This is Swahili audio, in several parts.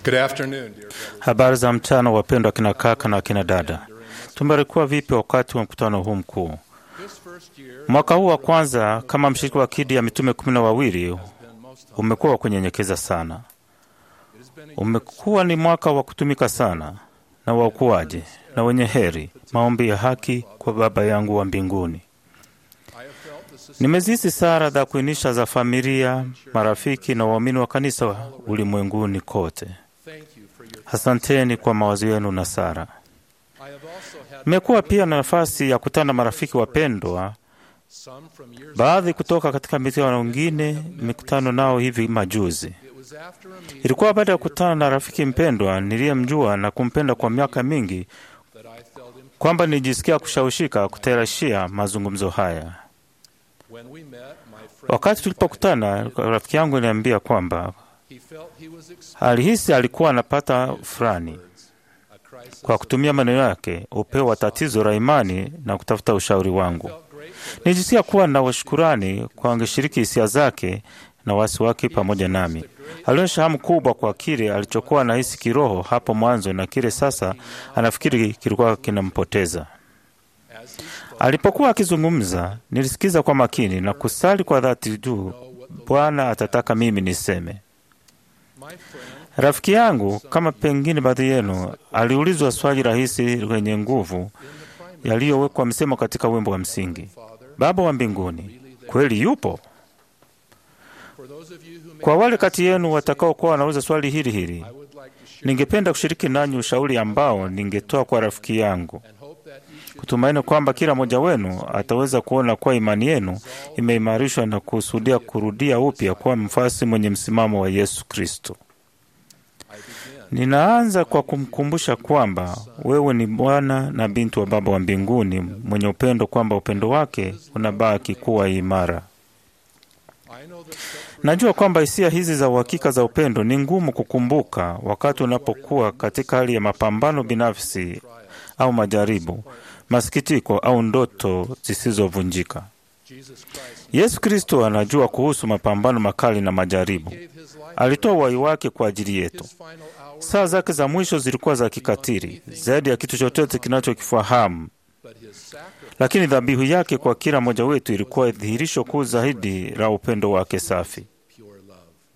Good afternoon, dear brothers. Habari za mchana, wapendwa akina kaka na akina dada. Tumebarikiwa vipi wakati wa mkutano huu mkuu? This first year Mwaka huu wa kwanza kama mshiriki wa kidi ya mitume kumi na wawili umekuwa wa kunyenyekeza sana. Umekuwa ni mwaka wa kutumika sana na wa ukuaji na wenye heri, maombi ya haki kwa Baba yangu wa mbinguni. I have felt the society Nimezisi sara za kuinisha za familia, marafiki na waamini wa kanisa ulimwenguni kote. thank you for your Asanteni kwa mawazo yenu na sara. I have also had Nimekuwa pia na nafasi ya kutana na marafiki wapendwa, some from years baadhi kutoka katika mikutano na wengine mikutano nao hivi majuzi. it was after a meeting Ilikuwa baada ya kukutana na rafiki mpendwa niliyemjua na kumpenda kwa miaka mingi that I felt him kwamba nilijisikia kushawishika kutayarishia mazungumzo haya. when we met my friend Wakati tulipokutana, rafiki yangu aliniambia kwamba he felt he was experiencing alihisi alikuwa anapata fulani a crisis kwa kutumia maneno yake upeo wa tatizo la imani na kutafuta ushauri wangu. felt grateful that Nilijisikia kuwa na washukurani kwa angeshiriki hisia zake na wasi wake pamoja nami. Alionyesha hamu kubwa kwa kile alichokuwa anahisi kiroho hapo mwanzo na kile sasa anafikiri kilikuwa kinampoteza. as he spoke Alipokuwa akizungumza, nilisikiza kwa makini na kusali kwa dhati juu Bwana atataka mimi niseme. my friend Rafiki yangu, kama pengine baadhi yenu, aliulizwa swali rahisi lenye nguvu in the primary yaliyowekwa msemo katika wimbo wa msingi, father Baba wa mbinguni kweli yupo? for those of you who may Kwa wale kati yenu watakaokuwa wanauliza swali hili hili, I would like to share ningependa kushiriki nanyi ushauri ambao ningetoa kwa rafiki yangu, and hope that each of kutumaini kwamba kila mmoja wenu ataweza kuona kuwa imani yenu imeimarishwa na kusudia kurudia upya kuwa mfasi mwenye msimamo wa Yesu Kristo. I begin Ninaanza kwa kumkumbusha kwamba wewe ni mwana na binti wa Baba wa mbinguni mwenye upendo, kwamba upendo wake unabaki kuwa imara. I know that such Najua kwamba hisia hizi za uhakika za upendo ni ngumu kukumbuka wakati unapokuwa katika hali ya mapambano binafsi au majaribu, masikitiko au ndoto zisizovunjika. Jesus Christ Yesu Kristo anajua kuhusu mapambano makali na majaribu. gave his life Alitoa uhai wake kwa ajili yetu. his final hour Saa zake za mwisho zilikuwa za kikatili zaidi ya kitu chochote kinachokifahamu, but his sacrifice lakini dhabihu yake kwa kila mmoja wetu ilikuwa dhihirisho kuu zaidi la upendo wake safi. pure love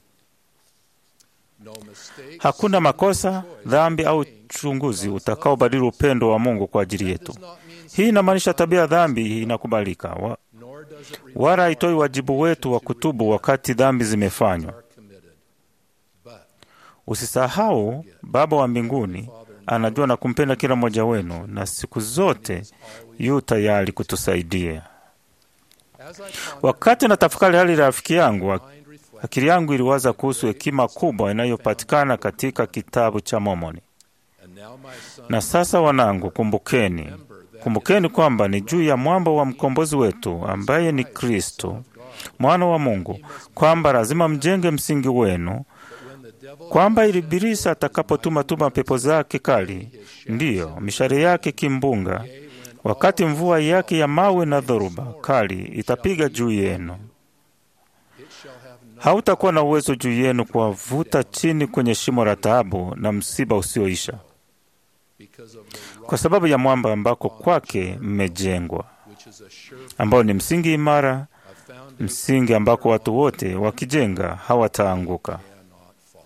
no mistakes Hakuna makosa, dhambi au chunguzi utakaobadili upendo wa Mungu kwa ajili yetu. does not mean Hii inamaanisha tabia ya dhambi inakubalika, wa, nor does it wala haitoi wajibu wetu wa kutubu wakati dhambi zimefanywa. are committed but Usisahau, Baba wa mbinguni anajua na kumpenda kila mmoja wenu, na siku zote yu tayari kutusaidia. as I Wakati na tafakari hali ya rafiki yangu, mind reflect akili yangu iliwaza kuhusu hekima kubwa inayopatikana katika kitabu cha Mormoni. and now my son Na sasa wanangu, kumbukeni, kumbukeni kwamba ni juu ya mwamba wa mkombozi wetu ambaye ni Kristo mwana wa Mungu, kwamba lazima mjenge msingi wenu, when the devil kwamba ili Ibilisi atakapotuma tuma pepo zake kali, ndiyo mishale yake kimbunga, wakati mvua yake ya mawe na dhoruba kali itapiga juu yenu, it shall have no hautakuwa na uwezo juu yenu kuwavuta chini kwenye shimo la taabu na msiba usioisha, because of the rock kwa sababu ya mwamba ambako kwake mmejengwa, which is a sure ambao ni msingi imara, a foundation msingi ambako watu wote wakijenga hawataanguka. cannot fall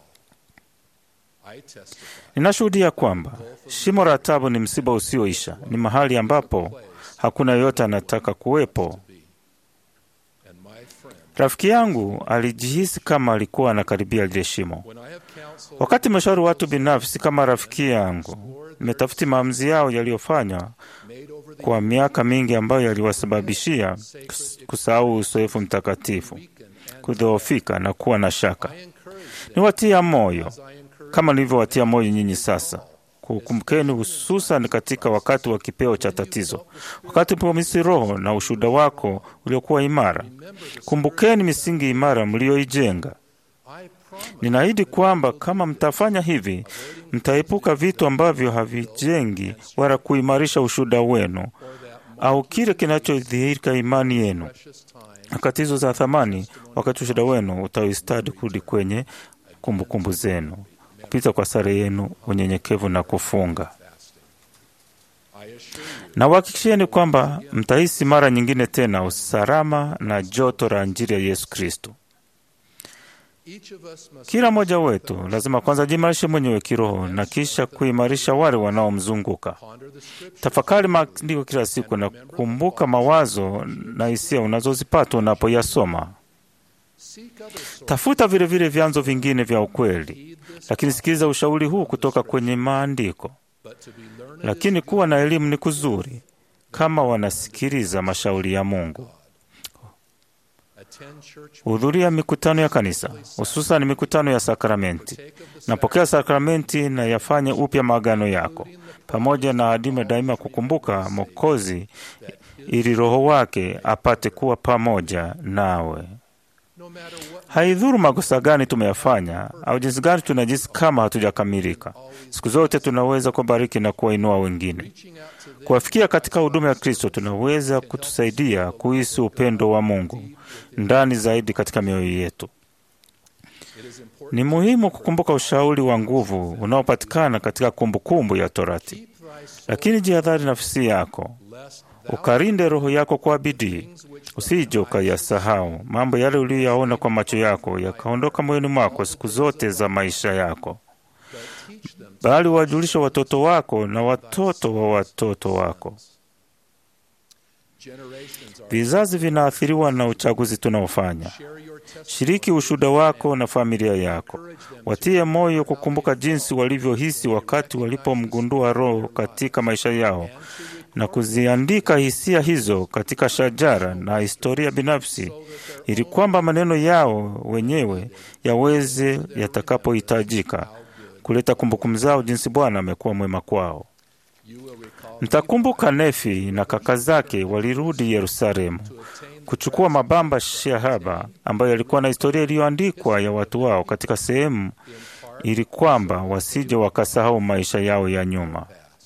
I testify Ninashuhudia kwamba shimo la taabu ni msiba usioisha, ni mahali ambapo hakuna yoyote anataka kuwepo. be and my friend Rafiki yangu alijihisi kama alikuwa anakaribia lile shimo. when I have counseled Wakati meshauri watu binafsi kama rafiki yangu, nimetafuti maamuzi yao yaliyofanywa made over the kwa miaka mingi ambayo yaliwasababishia kus- kusahau uzoefu mtakatifu, weaken and kudhoofika na kuwa na shaka. I encourage them Niwatia moyo as I encourage kama nilivyowatia moyo nyinyi sasa. Kukumbukeni, hususan katika wakati wa kipeo cha tatizo, wakati pomisi Roho na ushuhuda wako uliokuwa imara. Kumbukeni misingi imara mlioijenga. I promise Ninaahidi kwamba kama mtafanya hivi, mtaepuka vitu ambavyo havijengi wala kuimarisha ushuhuda wenu for that au kile kinachodhihirika imani yenu. precious time Nyakati hizo za thamani, wakati ushuhuda wenu utaistadi kurudi kwenye kumbukumbu zenu. kupita kwa sare yenu, unyenyekevu na kufunga. fasting. I assure you, Na uhakikishieni kwamba mtahisi mara nyingine tena usalama na joto la Injili ya Yesu Kristo. each of us must Kila mmoja wetu lazima kwanza jimarishe mwenyewe kiroho na kisha kuimarisha wale wanaomzunguka. ponder the scripture Tafakari maandiko kila siku na kumbuka mawazo na hisia unazozipata unapoyasoma. seek other sources. Tafuta vilevile vile vyanzo vingine vya ukweli, Heed this, lakini sikiliza ushauri huu kutoka kwenye maandiko. but to be learned Lakini is kuwa na elimu ni kuzuri kama wanasikiliza mashauri ya Mungu. attend church Hudhuria mikutano ya kanisa, hususan mikutano ya sakramenti. take of the Napokea sakramenti na yafanye upya maagano yako, pamoja na adime daima kukumbuka Mwokozi, ili Roho wake apate kuwa pamoja nawe. no matter what Haidhuru makosa gani tumeyafanya au jinsi gani tunajisi kama hatujakamilika, siku zote tunaweza kubariki na kuwainua wengine. reaching out to them Kuwafikia katika huduma ya Kristo tunaweza kutusaidia kuhisi upendo wa Mungu ndani zaidi katika mioyo yetu. it is important Ni muhimu kukumbuka ushauri wa nguvu unaopatikana katika kumbukumbu ya Torati, keep thy soul lakini jihadhari nafsi yako, lest thou ukarinde roho yako kwa bidii, things which usije ukayasahau mambo yale uliyoyaona kwa macho yako yakaondoka moyoni mwako siku zote za maisha yako, but teach them bali wajulishe watoto wako na watoto wa watoto wako. generations are Vizazi vinaathiriwa na uchaguzi tunaofanya. share your testimony Shiriki ushuhuda wako na familia yako, watie moyo kukumbuka jinsi walivyohisi wakati walipomgundua Roho katika maisha yao na kuziandika hisia hizo katika shajara na historia binafsi, ili kwamba maneno yao wenyewe yaweze yatakapohitajika kuleta kumbukumbu zao jinsi Bwana amekuwa mwema kwao. you will recall Mtakumbuka Nefi na kaka zake walirudi Yerusalemu kuchukua mabamba shahaba ambayo yalikuwa na historia iliyoandikwa ya watu wao katika sehemu, ili kwamba wasije wakasahau maisha yao ya nyuma.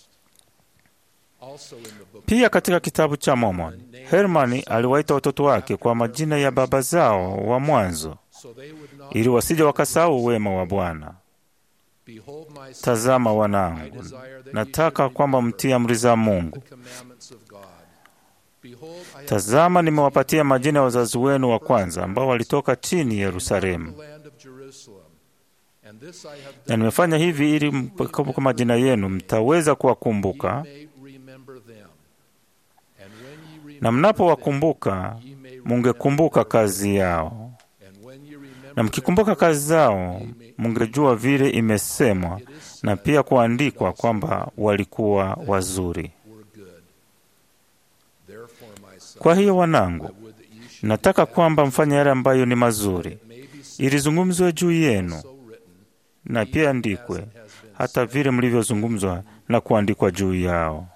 also in the book Pia katika kitabu cha Mormon, Hermani aliwaita watoto wake kwa majina ya baba zao wa mwanzo, so they would not ili wasije wakasahau wema wa Bwana. behold my son Tazama I wanangu, desire that ye nataka should kwamba remember mtii amri za the Mungu. commandments of God behold I have Tazama, nimewapatia majina ya wazazi wenu wa kwanza ambao walitoka chini Yerusalemu, the land of Jerusalem and this I have na done nimefanya hivi ili mkumbuka majina yenu, mtaweza kuwakumbuka, ye may remember them and when ye remember na mnapowakumbuka them, ye may mungekumbuka kazi yao, and when ye remember na mkikumbuka kazi zao mungejua vile imesemwa na pia kuandikwa kwamba walikuwa wazuri. them were good therefore my son Kwa hiyo wanangu, I would that ye should nataka kwamba mfanye yale ambayo ni mazuri, may be said ilizungumzwe juu yenu so written na pia andikwe, hata vile mlivyozungumzwa na kuandikwa juu yao.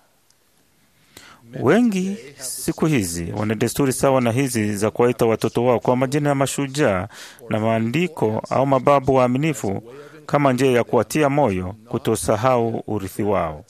Wengi siku hizi wana desturi sawa na hizi za kuwaita watoto wao kwa majina ya mashujaa na maandiko au mababu waaminifu kama njia ya kuwatia moyo kutosahau urithi wao.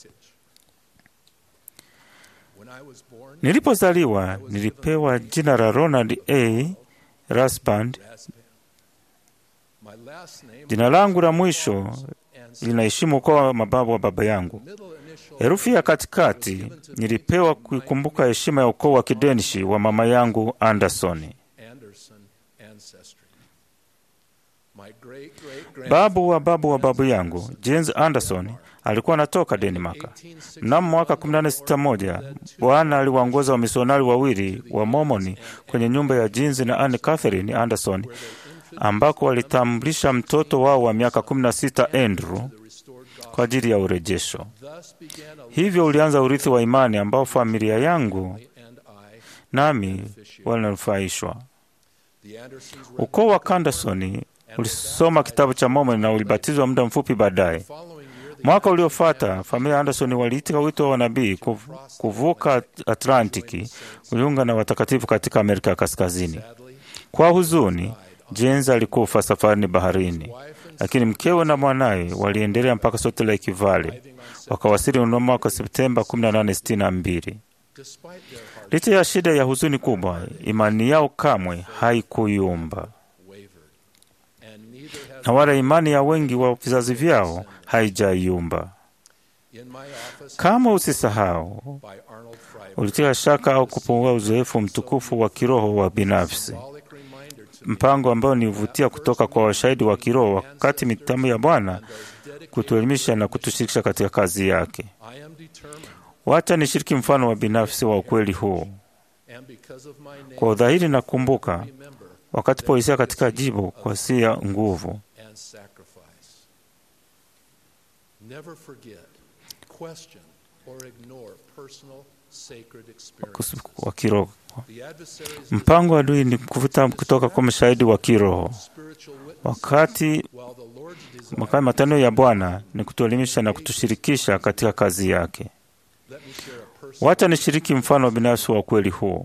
when I was born Nilipozaliwa nilipewa jina la Ronald A. Rasband. my last name Jina langu la mwisho and linaheshimu ukoo wa mababu wa baba yangu. middle initial Herufi ya katikati nilipewa kuikumbuka heshima ya ukoo wa kidenishi wa mama yangu Andersoni. Anderson ancestry my great great grand Babu wa babu wa babu yangu James Anderson alikuwa anatoka Denmark. Mnamo mwaka 1861 Bwana aliwaongoza wamisionari wawili wa Mormoni kwenye nyumba ya James na Anne Catherine Anderson ambako walitambulisha mtoto wao wa miaka 16 Andrew the restored God kwa ajili ya urejesho. thus began a Hivyo ulianza urithi wa imani ambao familia yangu and I nami walinufaishwa. the Andersons were Ukoo wa Andersoni ulisoma kitabu cha Mormoni na ulibatizwa muda mfupi baadaye. following year the Mwaka uliofuata familia ya Anderson waliitika wito wa nabii kuv- kuvuka Atlantiki kujiunga na watakatifu katika Amerika ya Kaskazini. sadly Kwa huzuni, James alikufa safarini baharini, lakini mkewe na mwanawe waliendelea mpaka Salt Lake Valley, wakawasili mnamo mwaka Septemba 1862. despite their heart Licha ya shida ya huzuni kubwa, imani yao kamwe haikuyumba. wavered and neither have na wala imani ya wengi wa vizazi vyao haijayumba. In my office Kama usisahau, by Arnold Freiberg, ulitia shaka au kupungua uzoefu mtukufu wa kiroho wa binafsi, symbolic reminder to me mpango ambao nivutia kutoka kwa washahidi wa kiroho wakati mitamu ya Bwana kutuelimisha na kutushirikisha katika kazi yake. I am determined, Wacha nishiriki mfano wa binafsi wa ukweli huu. and because of my name, Kwa udhahiri na kumbuka remember wakati polisia katika jibu kwa sia nguvu and sacrifice. Never forget, question, or ignore personal sacred experiences. wa kiroho. The adversary's Mpango wa adui ni kuvuta kutoka kwa mashahidi wa kiroho, spiritual witness, wakati while the Lord's desire, wakati matano ya Bwana ni kutuelimisha na kutushirikisha katika kazi yake. let me share a personal, Wacha nishiriki mfano binafsi wa ukweli huu.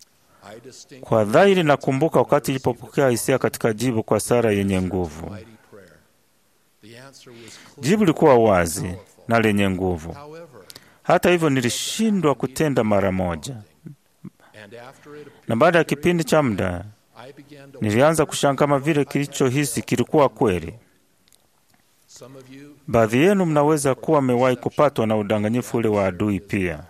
I distinctly Kwa dhahiri na kumbuka wakati ilipopokea hisia katika jibu kwa sara yenye nguvu. mighty prayer. The answer was clear. Jibu lilikuwa wazi na lenye nguvu. However, Hata hivyo, nilishindwa kutenda mara moja, and after it appeared, na baada ya kipindi cha muda I began to nilianza kushangaa kama vile kilichohisi kilikuwa kweli. Some of you Baadhi yenu mnaweza kuwa mmewahi kupatwa na udanganyifu ule wa adui pia.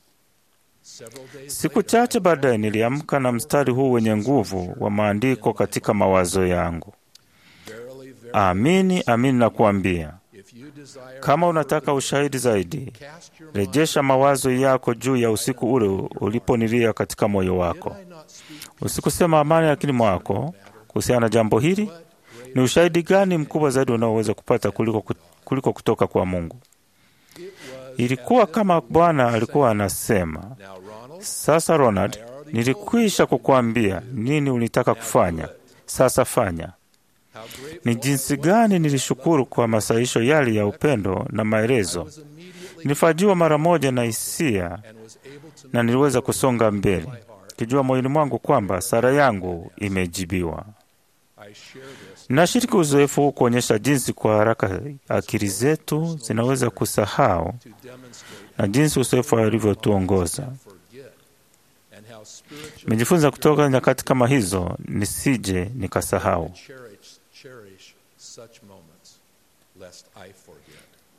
several days Siku chache baadaye niliamka na mstari huu wenye nguvu wa maandiko katika mawazo yangu. verily, verily, Amini, amini nakuambia, if you desire kama unataka ushahidi zaidi, cast your mind, rejesha mawazo yako juu ya usiku ule uliponilia katika moyo wako. did I not speak Usikusema amani akili mwako kuhusiana na jambo hili. Ni ushahidi gani mkubwa zaidi unaoweza kupata kuliko, kuliko kutoka kwa Mungu? it was Ilikuwa kama Bwana alikuwa anasema, now Ronald, sasa Ronald, nilikwisha kukuambia nini ulitaka kufanya, sasa fanya. how grateful Ni jinsi gani nilishukuru kwa masaisho yale ya upendo na maelezo. was immediately Nilifajiwa mara moja na hisia and was able to na niliweza kusonga mbele kijua moyoni mwangu kwamba sara yangu imejibiwa. I share this Ninashiriki uzoefu huu kuonyesha jinsi kwa haraka akili zetu zinaweza kusahau to demonstrate na jinsi uzoefu alivyotuongoza. forget and how spiritual Nimejifunza kutoka nyakati kama hizo nisije nikasahau. cherish cherish such moments lest I forget.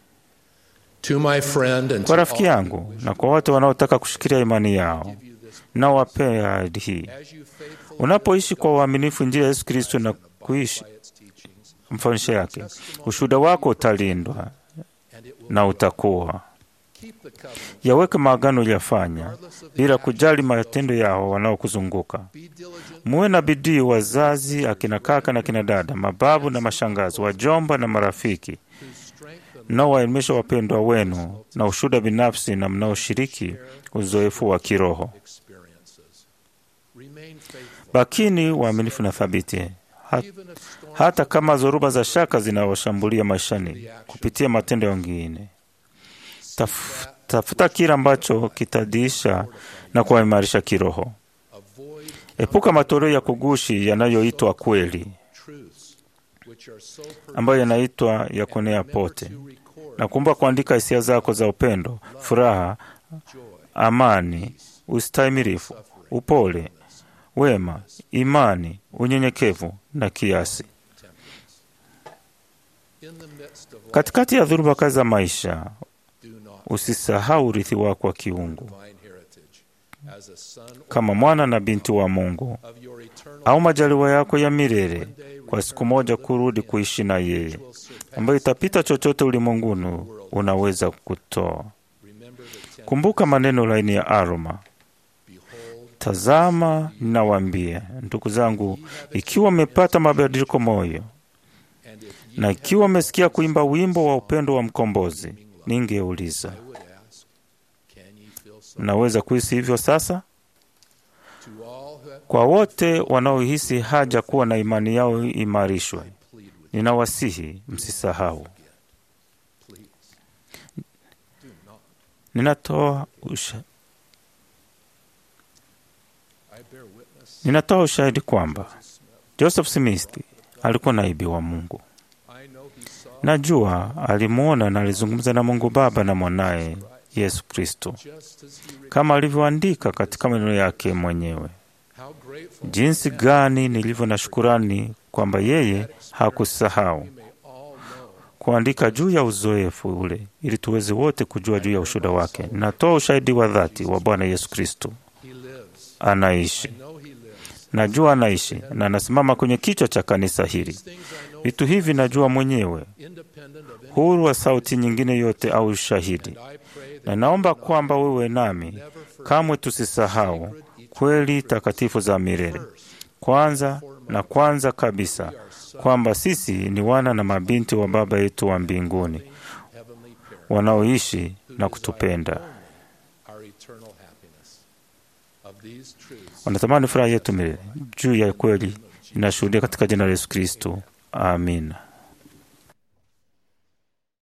To my friend and Kwa to rafiki all yangu na kwa watu wanaotaka kushikilia imani yao, give you this nawapea ahadi hii: as you faithfully unapoishi kwa uaminifu njia ya Yesu Kristo na kuishi by its teachings mafundisho yake, ushuhuda wako utalindwa and it will na utakuwa. keep the covenant Yaweke maagano uliyofanya bila kujali matendo yao wanaokuzunguka. be diligent Muwe na bidii, wazazi, akina kaka na kina dada, mababu na mashangazi, wajomba na marafiki, to strengthen mnaowaelimisha wapendwa wenu na ushuhuda binafsi na mnaoshiriki uzoefu wa kiroho. experiences. Remain faithful Bakini waaminifu na thabiti, ha, even if storms hata kama dhoruba za shaka zinawashambulia maishani kupitia matendo ya wengine. Taf, tafuta kile ambacho kitadiisha na kuwaimarisha kiroho. avoid Epuka matoleo ya kugushi yanayoitwa kweli, truths which are so ambayo yanaitwa ya kuenea pote, to record na kumbuka kuandika hisia zako za upendo, furaha, joy, amani, ustahimilifu, upole, wema, imani, unyenyekevu na kiasi. in the midst of life. Katikati ya dhuruba kazi za maisha, Do not usisahau urithi wako wa kiungu divine heritage as a son kama mwana na binti wa Mungu, of your eternal au majaliwa yako ya milele kwa siku moja kurudi kuishi na yeye, will surpass. ambayo itapita chochote ulimwenguni unaweza kutoa. Remember the ten. Kumbuka maneno laini ya Aroma, Behold, tazama, ninawaambia ndugu zangu, ikiwa mmepata mabadiliko moyo and if ye na ikiwa mmesikia kuimba wimbo wa upendo wa mkombozi, ningeuliza, I would ask, can ye feel so? mnaweza kuhisi hivyo sasa? To all who have Kwa wote wanaohisi haja kuwa na imani yao imarishwe, plead with ninawasihi msisahau. please. Do not. Ninatoa usha, I bear witness. ninatoa ushahidi kwamba Joseph Smith alikuwa naibi wa Mungu. I know he saw Najua alimwona na alizungumza na Mungu Baba na mwanaye Yesu Kristo, just as he re- kama alivyoandika katika maneno yake mwenyewe. how grateful Jinsi gani nilivyo na shukurani kwamba yeye hakusahau may all know kuandika juu ya uzoefu ule ili tuweze wote kujua juu ya ushuhuda wake. Natoa ushahidi wa dhati wa Bwana Yesu Kristo. he lives. Anaishi, Know he lives. najua anaishi na anasimama kwenye kichwa cha kanisa hili. Things I know Vitu hivi najua mwenyewe, independent of any huru wa sauti nyingine yote au ushahidi, I pray that na naomba kwamba wewe nami kamwe tusisahau kweli takatifu za milele. Kwanza na kwanza kabisa kwamba sisi ni wana na mabinti wa Baba yetu wa mbinguni heavenly parent wanaoishi na kutupenda. our eternal happiness. Of these truths Wanatamani furaha yetu milele. Juu ya kweli inashuhudia katika jina la Yesu Kristo, amina.